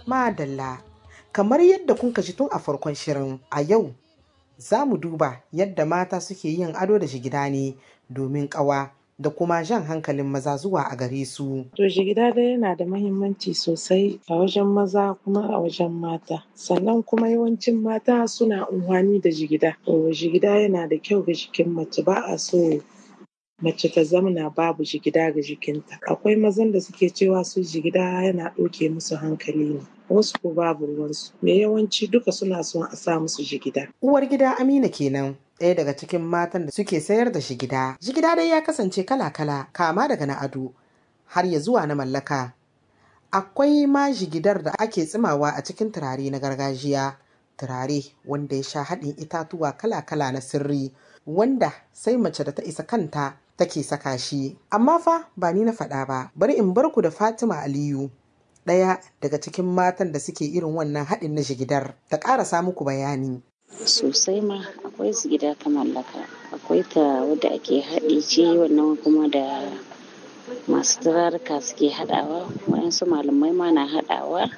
Madalla, kamar yadda kun ji tun a farkon shirin a yau za mu duba yadda mata suke yin ado da jigida ne domin ƙawa da kuma jan hankalin maza zuwa a gare su. To jigida dai yana da mahimmanci sosai a wajen maza kuma a wajen mata. Sannan kuma yawancin mata suna unhwani da jigida. To jigida yana da kyau ga jikin mace ba a so mace ta zamana babu jigida ga jikinta. Akwai mazan da suke cewa su jigida yana ɗauke musu hankali ne. Wasu ko babu ruwansu. Me yawanci duka suna son a sa musu jigida. Uwar gida Amina kenan. ɗaya daga cikin matan da suke sayar da jigida. Jigida dai ya kasance kala-kala kama daga na ado har ya zuwa na mallaka. Akwai ma jigidar da ake tsimawa a cikin turare na gargajiya. Turare wanda ya sha haɗin itatuwa kala-kala na sirri wanda sai mace da ta isa kanta take saka shi. Amma fa ba ni na faɗa ba, bari in bar ku da Fatima Aliyu. Ɗaya daga cikin matan da suke irin wannan haɗin na jigidar ta ƙarasa muku bayani. sosai ma akwai su gida ta mallaka akwai ta wadda ake haɗi ce wannan kuma da masu turaruka suke haɗawa wayansu malamai ma na haɗawa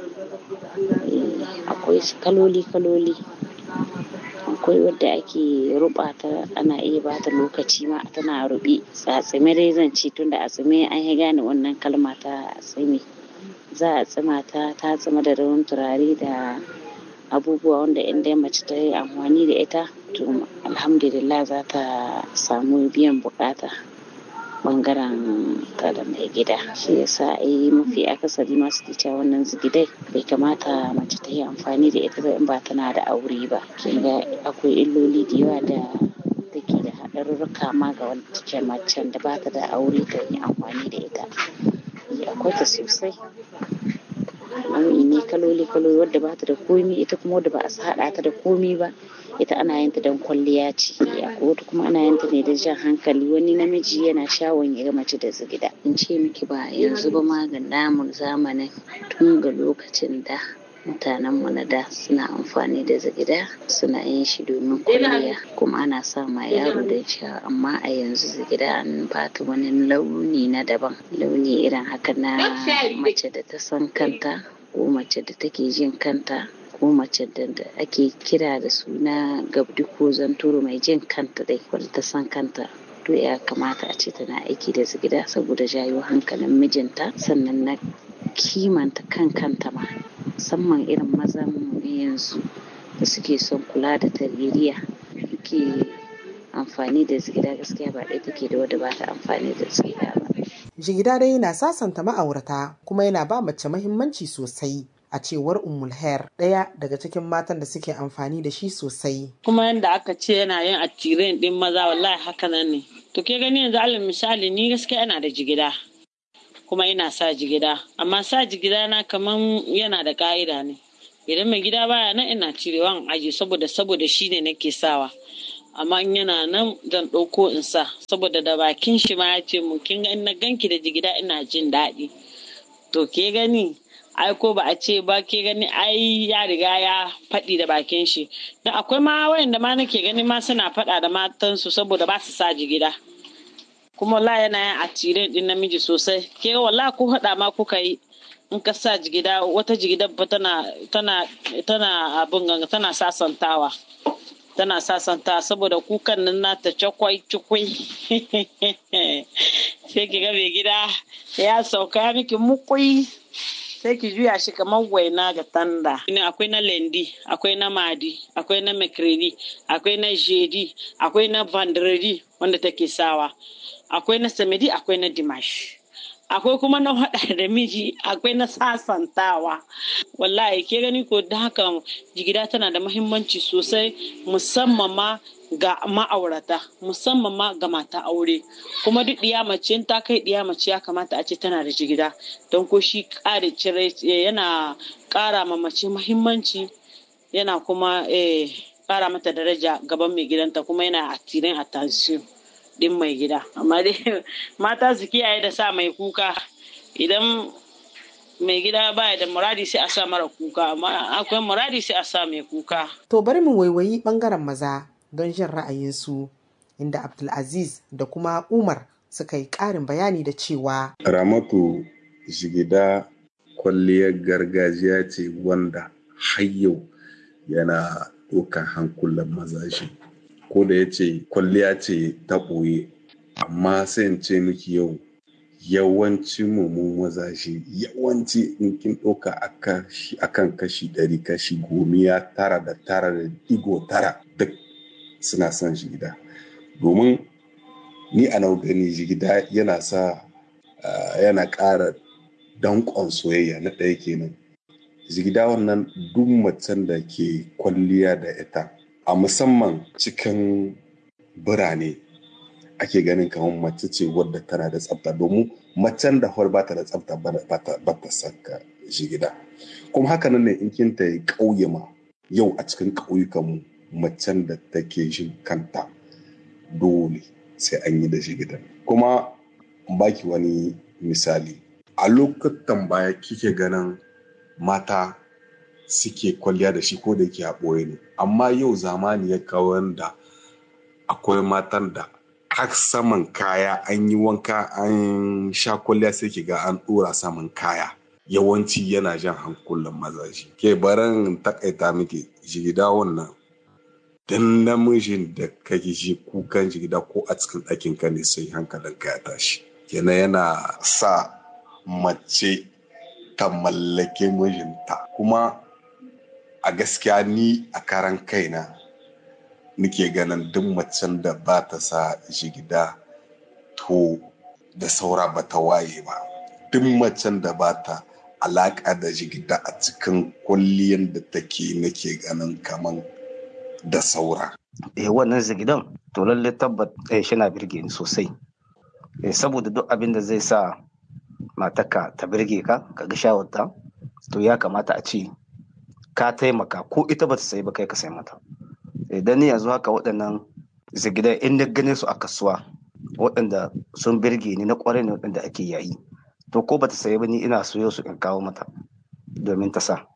akwai kaloli kaloli akwai wadda ake ruba ta ana iya ba ta lokaci ma tana rubi a tsime dai zan ci tunda a tsime an yi gane wannan kalma ta tsime za a tsima ta ta tsima da rawan turare da abubuwa wanda in dai mace ta yi amfani da ita to alhamdulillah za ta samu biyan bukata bangaren ta da mai gida shi yasa ai mafi akasari masu cewa wannan zigidai bai kamata mace ta yi amfani da ita ba in ba tana da aure ba kin ga akwai illoli da yawa da take da haɗarurruka ma ga wacce macen da ba ta da aure ta yi amfani da ita akwai ta sosai nau'i ne kaloli kaloli wadda ba ta da komi ita kuma wadda ba a haɗa ta da komi ba ita ana yin ta don kwalliya ce akwai wata kuma ana yin ta ne da jan hankali wani namiji yana shawon ya ga mace da zigida in ce miki ba yanzu ba ma ga namun zamanin tun ga lokacin da mutanenmu na da suna amfani da zigida suna yin shi domin kwalliya kuma ana sa ma yaro da sha amma a yanzu zigida an bata wani launi na daban launi irin haka na mace da ta san kanta ko mace da take jin kanta ko mace da ake kira da suna gabdi ko zanturu mai jin kanta dai wadda ta san kanta to ya kamata a ce tana aiki da zigida saboda jayo hankalin mijinta sannan na kimanta kan kanta ma musamman irin mazan yanzu da suke son kula da tarbiyya ke amfani da zigida gaskiya ba ɗaya take da wadda ba ta amfani da zigida ba. Jigida dai yana sasanta ma'aurata kuma yana ba mace mahimmanci sosai. a cewar Ummul Hair ɗaya daga cikin matan da suke amfani da shi sosai. Kuma yadda aka ce yana yin attiren ɗin maza wallahi haka nan ne. To ke gani yanzu alal misali ni gaskiya ina da jigida kuma ina sa jigida amma sa jigida na kaman yana da ka'ida ne. Idan mai gida baya nan ina cirewa in aji saboda saboda shi ne nake sawa. amma in yana nan zan ɗauko in sa saboda da bakin shi ma ya ce mu kin ga na ganki da jigida ina jin daɗi. To ke gani ai ko ba a ce ba ke gani ai ya riga ya faɗi da bakin shi don akwai ma wayanda ma nake gani ma suna faɗa da matansu saboda ba su sa jigida kuma wallahi yana yin attiren din namiji sosai ke wallahi ko haɗa ma kuka yi in ka sa jigida wata jigida ba tana tana tana abin ganga tana sasantawa tana sasanta saboda kukan nan nata cakwai cikwai sai ki ga mai gida ya sauka miki mukui sai ki juya shi kamar waina ga tanda. Akwai na lendi, akwai na madi, akwai na makredi, akwai na jedi, akwai na vandredi wanda take sawa, akwai na samedi, akwai na dimash. Akwai kuma na haɗa da miji, akwai na sasantawa. Wallahi ke gani ko da haka jigida tana da mahimmanci sosai musamman ma ga ma'aurata musamman ma ga mata aure kuma duk ɗiya mace in ta kai ɗiya mace ya kamata a ce tana da jigida don ko shi ƙara cire yana ƙara ma mace mahimmanci yana kuma ƙara mata daraja gaban mai gidanta kuma yana attirin attention din mai gida amma dai mata su kiyaye da sa mai kuka idan mai gida baya da muradi sai a sa mara kuka amma akwai muradi sai a sa mai kuka to bari mu waiwayi bangaren maza don jin ra'ayinsu inda Abdulaziz da kuma Umar suka yi ƙarin bayani da cewa Ramatu jigida kwalliyar gargajiya ce wanda har yau yana ɗaukar hankulan mazaje ko da ya ce kwalliya ce ta ɓoye amma sai in ce miki yau yawanci mu mazaje yawanci in kin ɗauka akan kashi ɗari kashi gomiya tara da tara da digo tara duk suna son jigida domin ni a nau gani jigida yana sa yana ƙara danƙon soyayya na ɗaya kenan jigida wannan duk macen da ke kwalliya da ita a musamman cikin birane ake ganin kamar mace ce wadda tana da tsafta domin macen da hawar bata da tsafta ba ta saka jigida kuma haka nan ne in kin ta yi ƙauye ma yau a cikin ƙauyukanmu macen da take jin kanta dole sai an yi da jigidan kuma baki wani misali a lokutan baya kike ganin mata suke kwalliya da shi ko da yake a ɓoye ne amma yau zamani ya kawo da akwai matan da har saman kaya an yi wanka an sha kwalliya sai ki ga an ɗora saman kaya yawanci yana jan hankulan mazaje ke barin takaita miki jigida wannan dan namijin da kake ji kukan jigida ko a cikin ɗakin ka ne sai hankalin ka ya tashi kenan yana sa mace ta mallake mijinta kuma a gaskiya ni a karan kaina nike ganin duk macen da ba ta sa jigida to da saura ba ta waye ba duk macen da ba ta alaƙa da jigida a cikin kwalliyan da take nake ganin kaman da saura. Eh wannan zigidan to lalle tabbat eh shi na birge ni sosai. Eh saboda duk abin da zai sa matarka ta birge ka ka ga shawarta to ya kamata a ce ka taimaka ko ita bata sayi ba kai ka sai mata. Idan ni yanzu haka waɗannan zigidan in na gane su a kasuwa waɗanda sun birge ni na ƙwarai ne waɗanda ake yayi to ko bata sayi ba ni ina soyo su in kawo mata domin ta sa.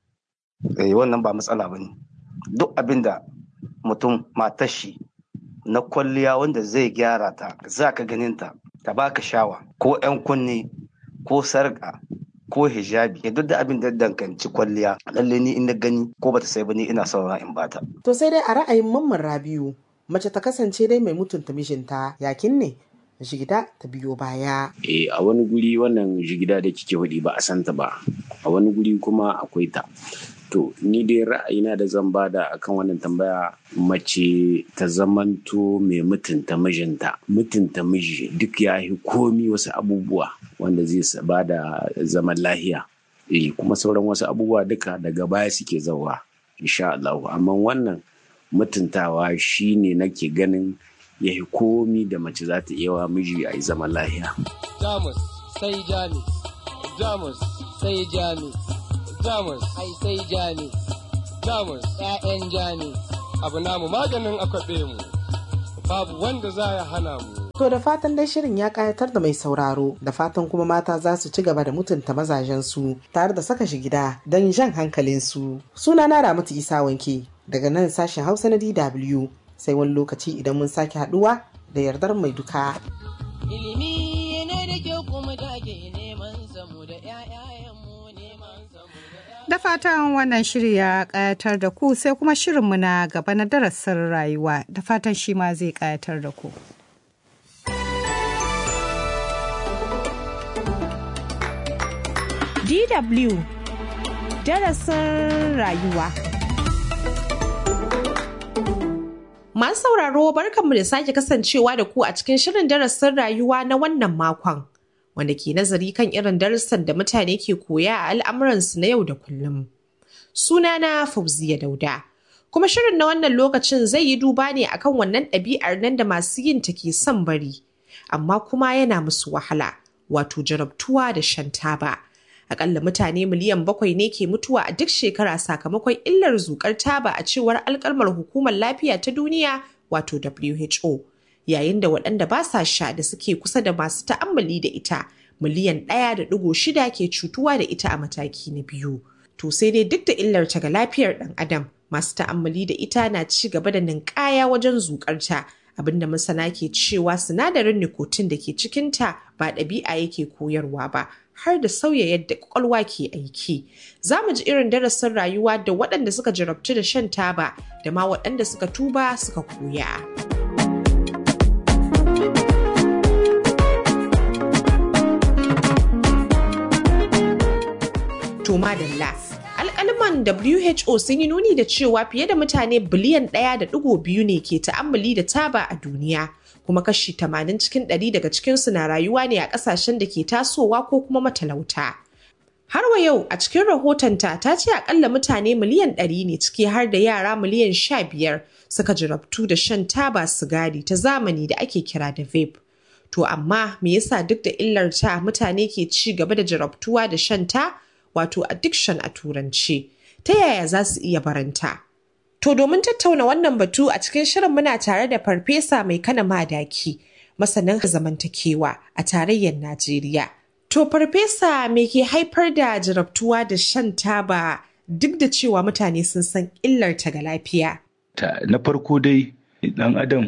Eh wannan ba matsala ba ne. duk abin da mutum matar shi na kwalliya wanda zai gyara ta za ka ganin ta ta baka shawa ko 'yan kunne ko sarƙa ko hijabi ya duk da abin da danganci kwalliya lalle ni in na gani ko bata sai ba ni ina saura in bata To sai dai a ra'ayin mamman Rabiu mace ta kasance dai mai mutunta mijinta yakin ne jigida ta biyo baya. Eh a wani guri wannan jigida da kike hudi ba a santa ba a wani guri kuma akwai ta to ni dai ra'ayina da zan bada akan wannan tambaya mace ta zamanto mai mutunta mijinta mutunta miji duk ya yi komi wasu abubuwa wanda zai bada zaman lahiya eh kuma sauran wasu abubuwa duka daga baya suke zauwa insha Allah amma wannan mutuntawa shine nake ganin ya yi komi da mace za ta iya wa miji a yi zaman lahiya. Jamus sai Jamus, Jamus sai Jamus, Jamus ai sai Jamus, Jamus ‘ya'yan Jamus, abu namu maganin akwaɓe mu, babu wanda za ya hana mu. To da fatan dai shirin ya kayatar da mai sauraro da fatan kuma mata za su ci gaba da mutunta mazajensu tare da saka shi gida don jan hankalinsu. Suna na Ramatu Isa Wanke daga nan sashen Hausa na DW sai wani lokaci idan mun sake haduwa da yardar mai duka. Ilimi ne da kyau kuma da ke neman samu da ‘ya'yayenmu neman samu da Da fatan wannan shiri ya ƙayatar da ku sai kuma shirinmu na gaba na darasin rayuwa da fatan shi ma zai ƙayatar da ku. DW darasin rayuwa. Masu sauraro barkanmu da sake kasancewa da ku a cikin shirin darasin rayuwa na wannan makon, wanda ke nazari kan irin darussan da mutane ke koya a al'amuransu na yau da kullum. Sunana Fauziya Dauda. Kuma shirin na wannan lokacin zai yi duba ne akan wannan ɗabi'ar nan da masu yin ta ke son bari, amma kuma yana musu wahala, wato jarabtuwa da shan taba. Akalla mutane miliyan bakwai ne ke mutuwa a duk shekara sakamakon illar zukar taba a cewar alkalmar hukumar lafiya ta duniya wato WHO. Yayin da waɗanda ba sa sha da suke kusa da masu ta'ammali da ita miliyan ɗaya da ɗigo shida ke cutuwa da ita a mataki na biyu. To sai dai duk da illar ta ga lafiyar ɗan adam masu ta'ammali da ita na ci gaba da ninkaya wajen zuƙarta abinda masana ke cewa sinadarin nicotine da ke cikinta ba ɗabi'a yake koyarwa ba har da sauya yadda kwakwalwa ke aiki. Za mu ji irin darasin rayuwa da waɗanda suka jarabtu da shan taba da ma waɗanda suka tuba suka koya. To madalla. Alƙaliman WHO sun yi nuni da cewa fiye da mutane biliyan ɗaya da ɗigo biyu ne ke ta'ammali da taba a duniya. Kuma kashi tamanin cikin ɗari daga cikinsu na rayuwa ne a ƙasashen da ke tasowa ko kuma matalauta. Har wa yau a cikin rahotonta ta ce akalla mutane miliyan ɗari ne ciki har da yara miliyan sha biyar suka jarabtu da shan taba sigari ta zamani da ake kira da vape. To amma me yasa duk da illarta mutane ke ci gaba da jarabtuwa da shan ta wato addiction a turanci ta yaya za su iya baranta to domin tattauna wannan batu a cikin shirin muna tare da farfesa mai kana madaki masanin zamantakewa a tarayyar najeriya to farfesa me ke haifar da jarabtuwa da shan taba duk da cewa mutane sun san illarta ga lafiya na farko dai dan adam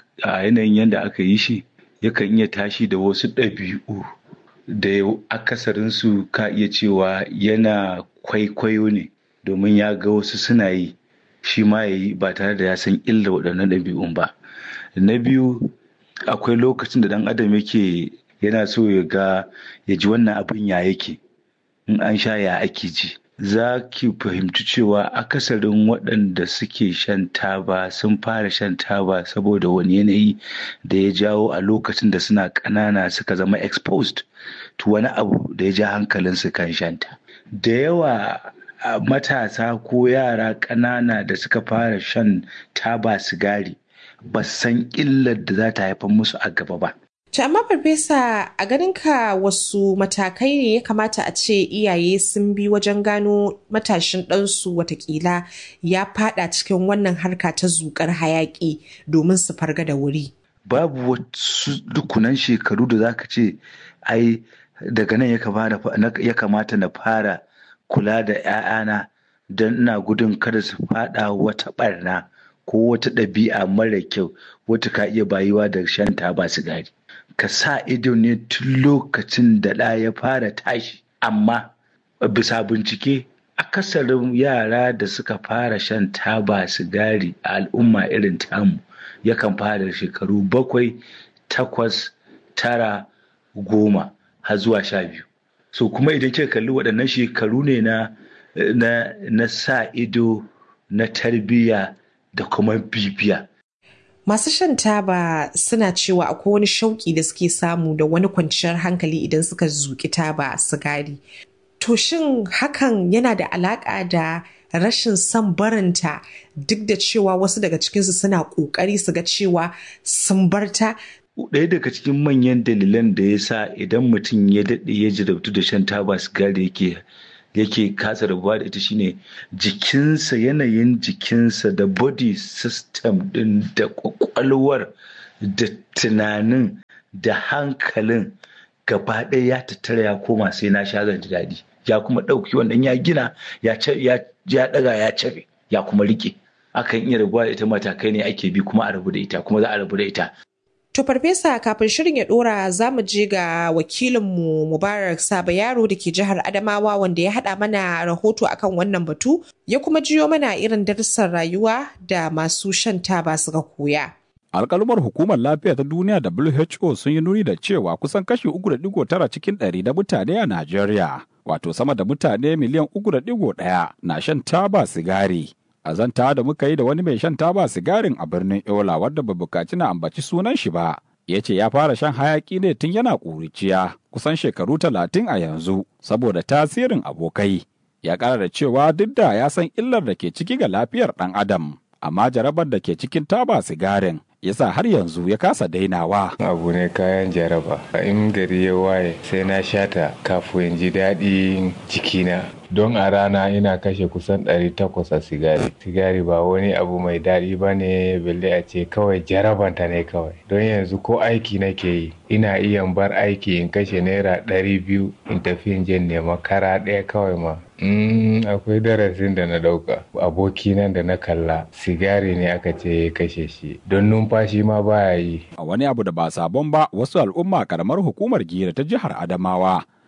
a yanayin yadda aka yi shi yakan iya tashi da wasu ɗabi'u da akasarinsu ka iya cewa yana kwaikwayo ne domin ya ga wasu suna yi shi ma ya yi ba tare da ya san illa waɗannan ɗabi'un ba na biyu akwai lokacin da ɗan adam yake yana so ya ga ya ji wannan abin ya yake in an sha ya ake ji za ki fahimci cewa akasarin waɗanda suke shan taba sun fara shan taba saboda wani yanayi da ya jawo a lokacin da suna ƙanana suka zama exposed to wani abu da ya ja hankalinsu kan shanta da yawa matasa ko yara ƙanana da suka fara shan taba sigari ba san illar da za ta haifar musu a gaba ba To amma farfesa a ganinka wasu matakai ne ya kamata a ce iyaye sun bi wajen gano matashin ɗansu watakila ya fada cikin wannan harka ta zukar hayaƙi domin su farga da wuri. Babu wasu dukunan shekaru da zaka ce ai daga nan ya kamata na fara kula da 'ya'yana don ina gudun kada su fada wata barna ko wata ɗabi'a mara kyau wata ka iya bayuwa da shan taba sigari. ka sa ido ne tun lokacin da ɗa ya fara tashi amma bisa bincike akasarin yara da suka fara shan taba sigari a al'umma irin tamu yakan fara shekaru bakwai takwas tara goma har zuwa sha biyu so kuma idan kika kalli waɗannan shekaru ne na na, na sa ido na tarbiyya da kuma bibiya Masu shan taba suna cewa akwai wani shauƙi da suke samu da wani kwanciyar hankali idan suka zuƙi taba sigari. To shin hakan yana da alaƙa da rashin son barinta duk da cewa wasu daga cikinsu suna ƙoƙari su ga cewa sun barta? Ɗaya daga cikin manyan dalilan da ya sa idan mutum ya daɗe ya jarabtu da shan taba sigari yake yake kasa rabuwa da ita shine jikinsa yanayin jikinsa da body system din da kwakwalwar da tunanin da hankalin gaba ɗaya ya tattara ya koma sai na sha zan ji daɗi ya kuma ɗauki wannan ya gina ya ɗaga ya cafe ya kuma rike akan iya rabuwa da ita matakai ne ake bi kuma a rabu da ita kuma za a rabu da ita To farfesa kafin shirin ya dora za mu je ga wakilinmu Mubarak Saba Yaro da ke jihar Adamawa wanda ya haɗa mana rahoto akan wannan batu ya kuma jiyo mana irin darussan rayuwa da masu shan taba suka koya. Alƙalumar hukumar lafiya ta duniya WHO sun yi nuni da cewa kusan kashi 3.9 cikin ɗari na mutane a Najeriya, wato sama da mutane miliyan 3.1 na shan taba sigari. a zanta da muka yi da wani mai shan taba sigarin a birnin Yola wadda ba bukaci na ambaci sunan shi ba. Ya ce ya fara shan hayaki ne tun yana ƙuriciya kusan shekaru talatin a yanzu saboda tasirin abokai. Ya ƙara da cewa duk da ya san illar da ke ciki ga lafiyar ɗan adam, amma jarabar da ke cikin taba sigarin yasa har yanzu ya kasa dainawa. Abu ne kayan jaraba. In gari ya waye sai na shata kafin ji daɗin jikina. Don a rana ina kashe kusan 800 a sigari. Sigari ba wani abu mai daɗi ba ne balle a ce kawai jarabanta ne kawai. Don yanzu ko aiki nake yi ina iya bar aiki in kashe naira ɗari biyu in tafi in je nema kara ɗaya kawai ma. Mm, akwai darasin da na ɗauka. Aboki nan da na kalla sigari ne aka ce ya kashe shi. Don numfashi ma baya yi. A wani abu da ba sabon ba wasu al'umma karamar hukumar gira ta jihar Adamawa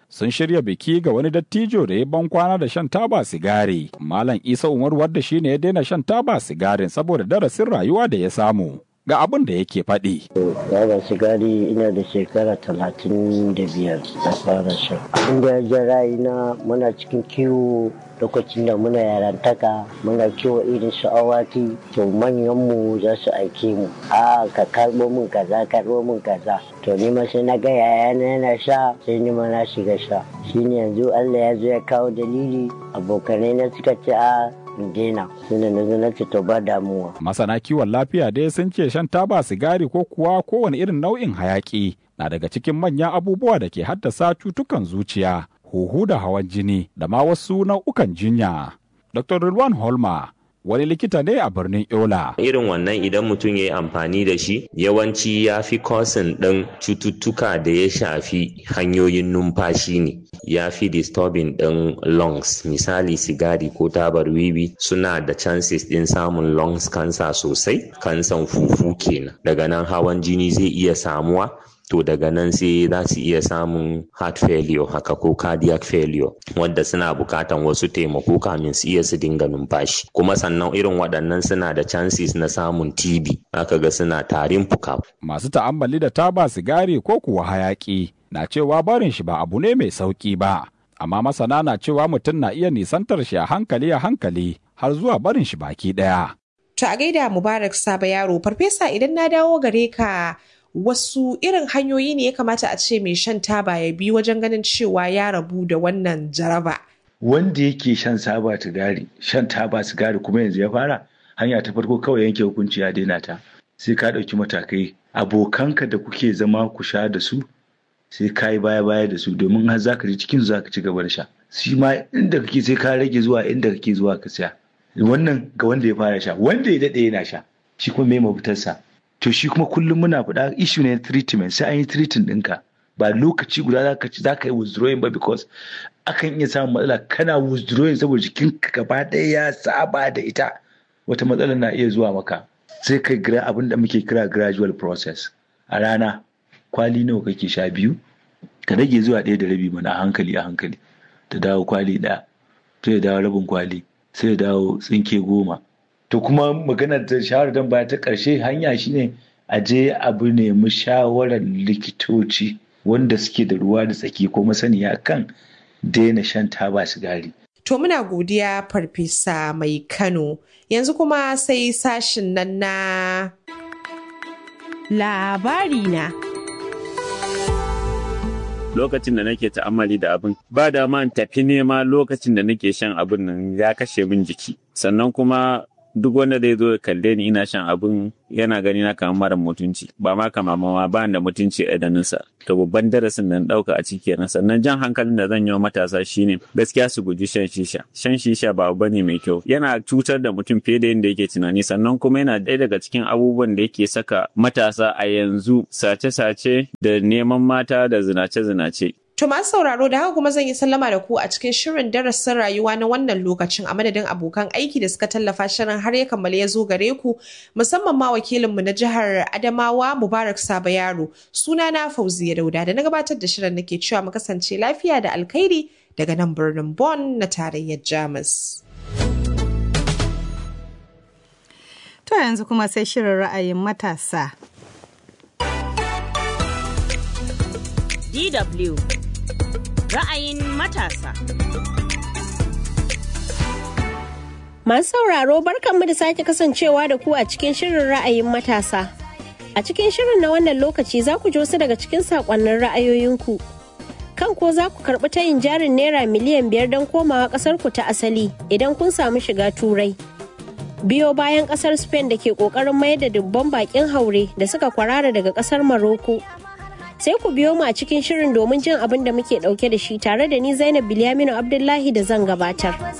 sun shirya biki ga wani dattijo da ya ban kwana da shan taba sigari. Malam Isa Umar wadda shine ya daina shan taba sigarin saboda darasin rayuwa da ya samu. Ga abin da yake faɗi. Taba sigari ina da shekara talatin da biyar da fara shan. Abin da ya ja ra'ayina muna cikin kiwo lokacin da muna yarantaka muna kiwo irin su awaki to manyanmu za su aike mu a ka karbo min kaza karbo min kaza to ni ma sai na ga yayana yana sha sai ni ma na shiga sha shine yanzu Allah ya zo ya kawo dalili abokanai na suka ce a daina suna na zo na ce to ba damuwa Masana kiwon lafiya dai sun ce shan taba sigari ko kuwa kowane irin nau'in hayaki na daga cikin manyan abubuwa da ke haddasa cutukan zuciya. huhu da hawan jini da ma wasu nau'ukan jinya. Dr. Rilwan Holma wani likita ne a birnin Yola. Irin wannan idan mutum ya yi amfani da shi yawanci ya fi kosin ɗin cututtuka da ya shafi hanyoyin numfashi ne. Ya fi disturbing ɗin lungs misali sigari ko tabar wiwi suna da chances ɗin samun lungs cancer sosai, kansan fufu kenan. Daga nan hawan jini zai iya samuwa to daga nan sai za su iya samun heart failure haka ko cardiac failure wanda suna bukatan wasu taimako kamin su iya su dinga numfashi kuma sannan irin waɗannan suna da chances na samun TB aka ga suna tarin fuka. Masu ta'ammali da taba sigari ko kuwa hayaki na cewa barin shi ba abu ne mai sauki ba amma masana na cewa mutum na iya nisantar shi a hankali a hankali har zuwa barin shi baki ɗaya. To a gaida Mubarak Saba yaro farfesa idan na dawo gare ka wasu irin hanyoyi ne ya kamata a ce mai shan taba ya bi wajen ganin cewa ya rabu da wannan jaraba. Wanda yake shan saba sigari, shan taba sigari kuma yanzu ya fara, hanya ta farko kawai yanke hukunci ya daina ta. Sai ka ɗauki matakai. Abokanka da kuke zama ku sha da su, sai ka yi baya baya da su domin har za ka ji cikin za ka ci gaba da sha. Shi ma inda kake sai ka rage zuwa inda kake zuwa ka siya. Wannan ga wanda ya fara sha, wanda ya daɗe yana sha. Shi kuma me mafitarsa. to shi kuma kullum muna faɗa issue ne treatment sai an yi treating ɗinka ba lokaci guda za ka ci za ka yi withdrawing ba because akan iya samun matsala kana withdrawing saboda jikinka gaba ɗaya ya saba da ita wata matsala na iya zuwa maka sai kai gira abin da muke kira gradual process a rana kwali nawa kake sha biyu ka rage zuwa ɗaya da rabi mana a hankali a hankali ta dawo kwali ɗaya sai ya dawo rabin kwali sai ya dawo tsinke goma to kuma maganar da shawarar dan baya ta ƙarshe hanya shine a je abu nemi shawarar likitoci wanda suke da ruwa da tsaki ko masaniya kan daina shan taba sigari. To muna godiya farfesa mai Kano yanzu kuma sai sashin nan na labari na. lokacin da nake ta'ammali da abin ba da man tafi nema lokacin da nake shan abin nan ya kashe min jiki sannan kuma duk wanda zai zo kalle ni ina shan abin yana gani na kamar mara mutunci ba ma kama ma ba da mutunci a idanunsa to babban darasin da na dauka a ciki kenan sannan jan hankalin da zan yi wa matasa shine gaskiya su guji shan shisha shan shisha ba abu bane mai kyau yana cutar da mutum fiye da yadda yake tunani sannan kuma yana ɗaya daga cikin abubuwan da yake saka matasa a yanzu sace-sace da neman mata da zinace-zinace To masu sauraro da haka kuma zan yi sallama da ku a cikin shirin darasin rayuwa na wannan lokacin a madadin abokan aiki da suka tallafa shirin har ya kammala ya zo gare ku musamman ma wakilinmu na jihar Adamawa Mubarak Saba Yaro suna na Fauziya Dauda da na gabatar da shirin nake cewa mu kasance lafiya da alkhairi daga nan birnin Bonn na tarayyar Jamus. To yanzu kuma sai shirin ra'ayin matasa. DW ra'ayin matasa. Masu sauraro barkanmu da sake kasancewa da ku a cikin shirin ra'ayin matasa. A cikin shirin na wannan lokaci za ku ji wasu daga cikin saƙonnin ra'ayoyinku. Kan ko za ku karɓi tayin jarin naira miliyan biyar don komawa ƙasarku ta asali idan kun samu shiga turai. Biyo bayan ƙasar Spain da ke ƙoƙarin mayar da dubban baƙin haure da suka kwarara daga ƙasar Maroko. sai ku biyo mu a cikin shirin domin jin abin da muke dauke da shi tare da ni Zainab Bilyaminu Abdullahi da zan gabatar.